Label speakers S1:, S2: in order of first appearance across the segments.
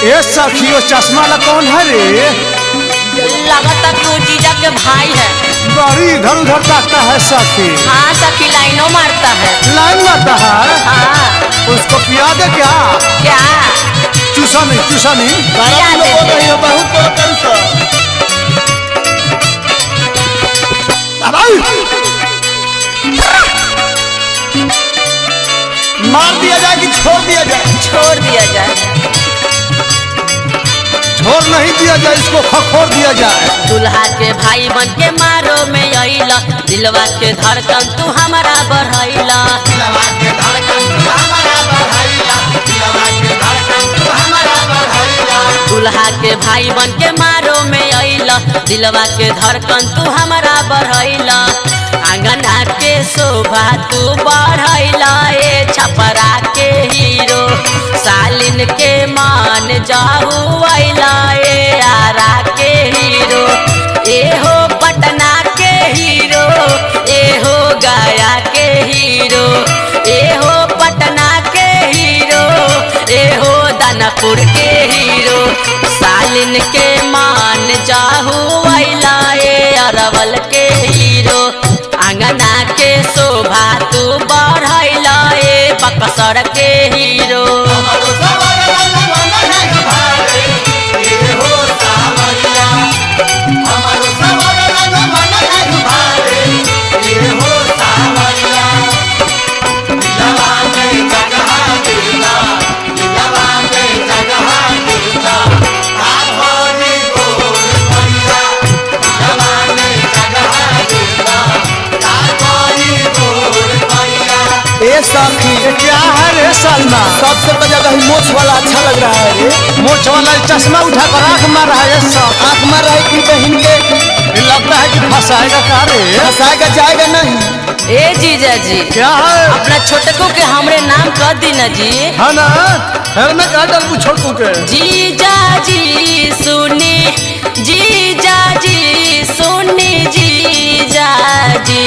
S1: ये सखियो चश्मा ला कौन है रे
S2: लगता कि वो जीजा के भाई है
S1: बड़ी इधर उधर ताकता है सखी
S2: हाँ सखी लाइनों मारता है
S1: लाइन मारता है
S2: हाँ
S1: उसको पिया दे क्या
S2: क्या
S1: चूसा नहीं चूसा नहीं
S2: पिया दे दे।
S3: बहुत बड़ा कैंसर मार दिया जाए कि छोड़ दिया जाए
S2: छोड़ दिया जाए
S1: छोड़ नहीं दिया जाए इसको खखोर दिया जाए
S2: दुल्हा के भाई बन के मारो में अइला दिलवा के धड़कन तू हमारा बढ़ैला दुल्हा के भाई बन के मारो में अइला दिलवा के धड़कन तू हमारा बढ़ैला आंगना के शोभा तू बढ़ैला ए छपरा के हीरो सालिन के मान जाहू अइला ए आरा के हीरो ए हो पटना के हीरो ए हो गया के हीरो ए हो पटना के हीरो ए हो दानापुर के हीरो सालिन के मान जाहू अइला ए अरवल के हीरो आंगना के शोभा तू बढ़ैला ए बक्सर के हीरो
S3: ए साथी
S1: ये क्या है रे सलमा
S3: सबसे तो ज्यादा ही मोछ वाला अच्छा लग रहा है रे
S1: मोछ वाला चश्मा उठा कर आंख मार रहा है ये सब
S3: आंख मार रहा है कि बहन के
S1: ये लगता है कि फंसाएगा का रे
S3: फंसाएगा जाएगा नहीं
S2: ए जीजा जी
S1: क्या है
S2: अपना छोटको के हमरे नाम कर दी ना जी
S1: है ना फिर मैं क्या डर पूछो तू के
S2: जीजा जी सुनी जीजा जी सुनी जीजा जी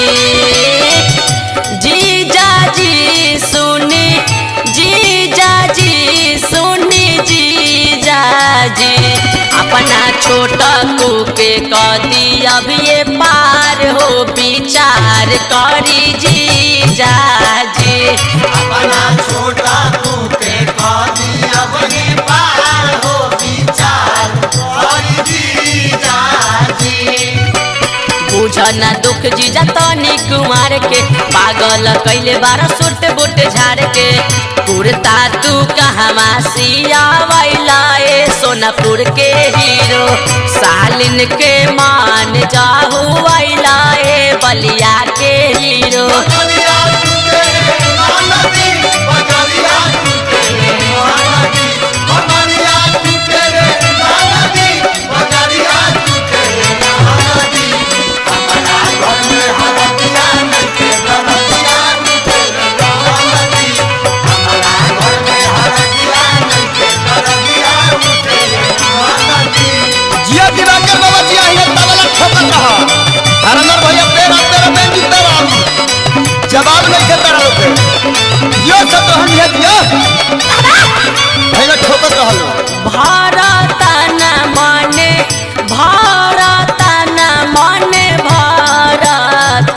S2: जीजा जी सुनी जीजा जी सुनी जीजा जी अपना छोटा को के कदी अब ये पार हो विचार करी जीजा जी
S3: अपना छोटा तू के कदी अब ही पार हो विचार और जी जाजी
S2: बुझना दुख जीजा तनी कुमार के पागल कैले बारह सुट बुट झाड़ के कुर्ता तू कहवा सियावैला ए सोनापुर के हीरो सालिन के मान जाहू वैला ए बलिया के हीरो
S3: बजरिया टूटे रे महानदी बजरिया टूटे रे महानदी बजरिया टूटे रे महानदी बजरिया टूटे रे महानदी हमारा घर में हरदिया नके बरदिया टूटे रे महानदी हमारा घर में हरदिया नके बरदिया टूटे रे महानदी जिया दिवाकर बाबा जी आइए तबला ठोकत रहा हरनर भैया तेरा तेरा बेंजी तेरा जवाब नहीं करता रहो पे यो सब तो हम ये दिया भैया ठोकत रहलो
S2: भारत न मने भारत न मने भारत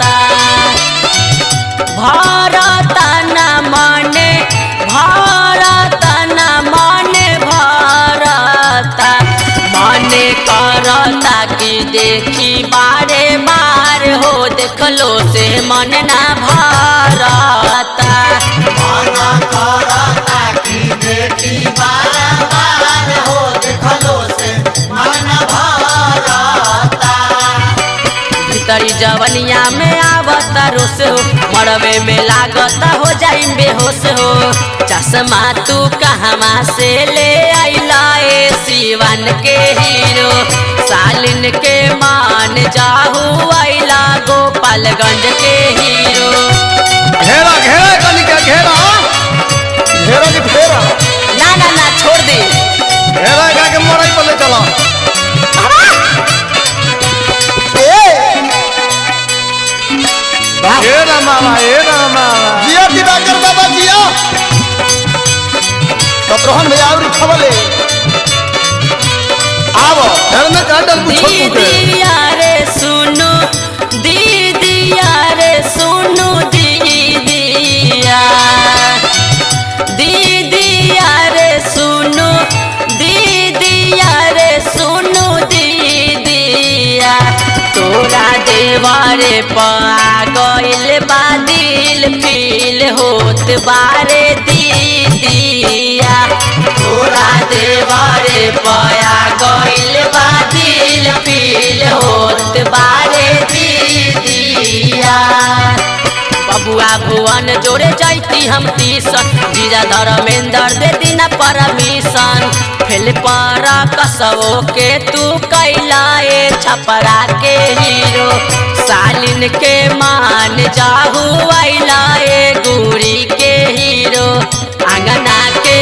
S2: भारत न मने भारत न मने भारत मने करता कि देखी बारे बार हो देखलो से मन ना भारत
S3: माना करता की देखी बार बार हो देखलो से मन भारता
S2: भीतरी जवनिया में आवता रोस हो मरवे में लागता हो जाई बेहोश हो चश्मा तू कहवा से ले आइला ए सिवन के हीरो सालिन के मान जाहू आइला गोपालगंज के हीरो
S1: घेरा घेरा कनी का घेरा घेरा की घेरा
S2: ना ना ना छोड़ दे
S1: घेरा का के मरई पर ले चला घेरा मामा घेरा मामा
S3: जिया दिवाकर बाबा जिया सत्रहन भैया और खबले
S1: आवो हेर में का डल पूछो तू के
S2: दीदिया रे सुनो दीदिया रे सुनो दीदिया दीदिया रे सुनो दीदिया रे सुनो दीदिया तोरा देवारे पा गइल बा दिल फील होत बारे दीदिया तोरा देवारे पया गइल बा दिल फील होत बारे दीदिया बबुआ भुवन जोड़े जाती हम टीसन जीजा धर्मेंद्र दे दीना परमिशन फेल पर कसवो के तू कैलाए छपरा के हीरो सालिन के मान जाहू आइलाए गुड़ी के हीरो अंगना के